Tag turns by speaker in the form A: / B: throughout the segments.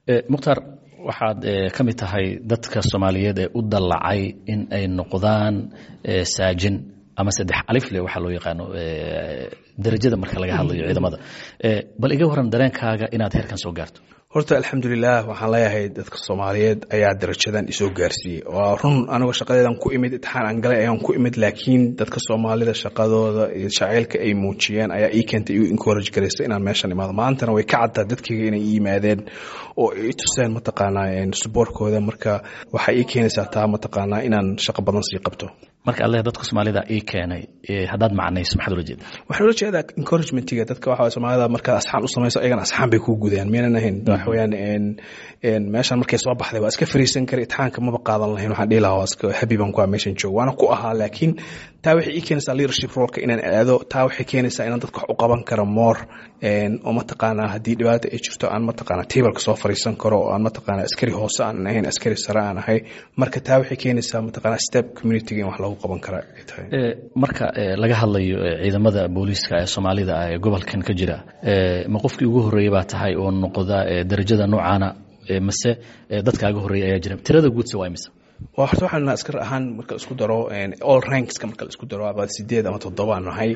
A: mukhtaar waxaad ka mid tahay dadka soomaaliyeed ee u dallacay in ay noqdaan saajin ama saddex alifle waxaa loo yaqaano darajada marka laga hadlayo ciidamada bal iga waran dareenkaaga inaad heerkan soo gaarto
B: horta alxamdulilah waxaan leeyahay dadka soomaaliyeed ayaa darajadan isoo gaarsiiyey waa run anigoo shaqadeedan ku imid itixaan aan galay ayaan ku imid laakiin dadka soomaalida shaqadooda iyo shaceylka ay muujiyeen ayaa ii keentay iu encourage garaysa inaan meeshan imaado maantana way ka caddaa dadkayga inay ii yimaadeen oo ay tuseen mataqaanaa suboorkooda marka waxay ii keenaysaa taa mataqaanaa inaan shaqo badan sii qabto
A: marka alle dadka soomaalida ii keenay haddaad macnayso maxaad ula jeeda
B: waxaan ula jeedaa encouragementiga dadka waxa soomaalida markaad asxaan u samayso ayagana asxaan bay kuu gudayaan miyaynan ahayn waxa weeyaan meeshan markay soo baxday waa iska fariisan kara itixaanka maba qaadan lahayn waxaan dhihi lahaa waa iska happy baan ku ah meeshan joogo waana ku ahaa laakiin taa waxay ii keenaysaa leadership rolka inaan aado taa waxay keenaysaa inaan dadka wax u qaban karo more oo mataqaanaa haddii dhibaata ay jirto aan mataqaanaa tableka soo fariisan karo oo aan mataqaanaa askari hoose aan ahayn askari sare aan ahay marka taa waxay keenaysaa mataqaanaa step communityga in wax lagu qaban kara ay tahay
A: marka laga hadlayo ciidamada booliiska ee soomaalida ah ee gobolkan ka jira ma qofkii ugu horreeyey baa tahay oo noqda darajada noocaana mase dadkaaga horreeyay ayaa jira tirada guudse waa imisa
B: waa horta waxaan askar ahaan marka isku daro all rankska marka la isku daro about sideed ama toddoba aan nahay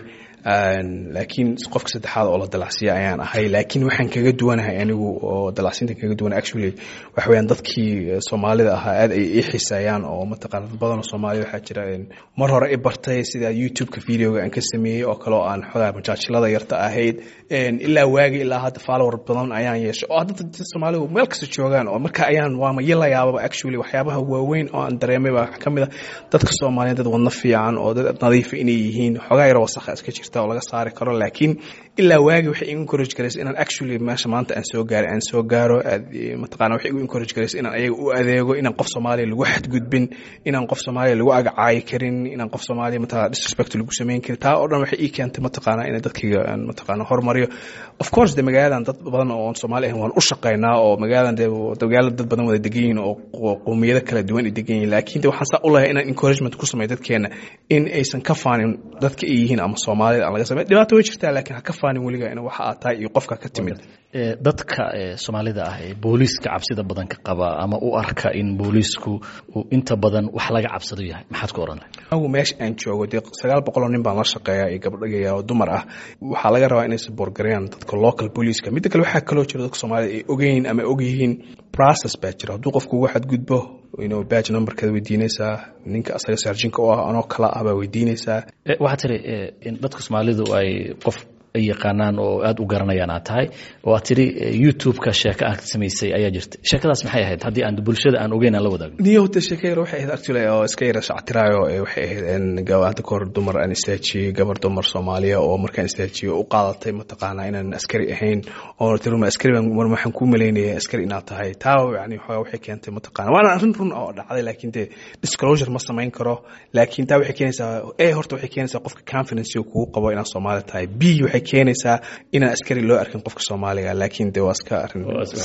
B: laakiin qofka saddexaad oo la dalacsiya ayaan ahay laakiin waxaan kaga duwanahay anigu oo dalacsiinta kaga duwan actually waxa weeyaan dadkii soomaalida ahaa aad ay ii xiiseeyaan oo mataqaana dad badan oo soomaalida waxaa jira mar hore i bartay sida youtube-ka videoga aan ka sameeyey oo kale oo aan xogaa majaajilada yarta ahayd ilaa waagi ilaa hadda follower badan ayaan yeeshay oo hadda dad soomaalidu meel kasta joogaan oo marka ayaan waama yala yaababa actually waxyaabaha waaweyn oo aan dareemay baa ka mid a dadka soomaaliyeed dad wadno fiican oo dad nadiifa inay yihiin xogaa yar wasakha iska jirta oo laga saari karo laakiin ilaa waagi waxay igu encourage garaysa inaan actually meesha maanta aan soo gaaray aan soo gaaro mataqaana waxay igu encourage garaysa inaan ayaga u adeego inaan qof soomaaliya lagu xadgudbin inaan qof soomaaliya lagu agacaayi karin inaan qof soomaaliya mataqana disrespect lagu samayn karin taa oo dhan waxay ii keentay mataqaana inay dadkayga aan mataqaana horumariyo of course de magaaladan dad badan oo soomaali ahayn waan u shaqaynaa oo magaaladan de magaala dad badan wada degan yihiin oo qowmiyado kala duwan ay degan yihiin laakiin de waxaan saa u lehay inaan encouragement ku sameeyo dadkeena in aysan ka faanin dadka ay yihiin ama soomaalida aan laga samey dhibaato way jirtaa laakiin ha ka faanin weliga in waxa aad tahay iyo qofka ka timid
A: dadka soomaalida ah ee booliiska cabsida badan ka qaba ama u arka in booliisku uu inta badan wax laga cabsado yahay maxaad ku oran lahay
B: anigu meesha aan joogo dee sagaal boqoloo nin baan la shaqeeyaa iyo gabdhagaya oo dumar ah waxaa laga rabaa inay saboorgareeyaan dadka local booliiska midda kale waxaa kaloo jira dadka soomaalida ay ogeyn ama ogyihiin process baa jira hadduu qofku uga xadgudbo inuu badge numberkeeda weydiinaysaa ninka asaga saarjinka u ah anoo kala ah baa weydiinaysaa
A: waxaad tiri in dadka soomaalidu ay qof ay yaqaanaan oo aada u garanayaan aad tahay oo aad tiri youtube-ka sheeko aad samaysay ayaa jirta sheekadaas maxay ahayd haddii aan bulshada aan ogeyn aan la wadaagno
B: niyowta sheeko yar waxay ahayd actually oo iska yara shactiraayo waxay ahayd hadda kahor dumar aan istaajiyey gabar dumar soomaaliya oo markaan istaajiyo u qaadatay mataqaanaa inaan askari ahayn oo tiruma askari baan mar waxaan kuu malaynaya askari inaad tahay taa yani waxoogaa waxay keentay mataqaana waana arrin run oo dhacday laakiin dee disclosure ma samayn karo laakiin taa waxay keenaysaa a horta waxay keenaysaa qofka confidence kugu qabo inaad soomaali tahay b waxay keenaysaa inaan askari loo arkin qofka soomaaliga laakiin de waa iska arin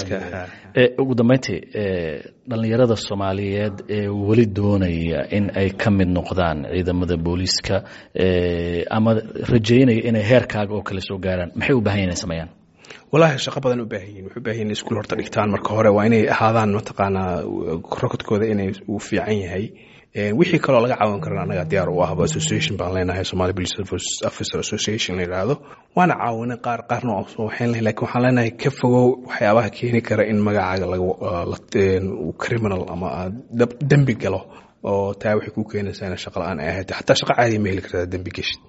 A: ugu dambeyntii dhallinyarada soomaaliyeed ee weli doonaya in ay ka mid noqdaan ciidamada booliiska ama rajeynaya inay heerkaaga oo kale soo gaaraan maxay u baahan yahin inay sameeyaan
B: walahi shaqo badan u baahan yihin waxu baahan yihin iskuul horta dhigtaan marka hore waa inay ahaadaan mataqaanaa rokodkooda inay uu fiican yahay wixii kaloo laga caawin karan annaga diyaar u ahba association baan leenahay somali police officer association la yidhaahdo waana caawinay qaar qaarna waxayn lahay lakin waxaan leenahay ka fogow waxyaabaha keeni kara in magacaaga lagu criminal ama dembi galo oo taa waxay ku keenaysaa ina shaqa la-aan ay ahayd xataa shaqo caadiya ma heli kartaa dembi geshid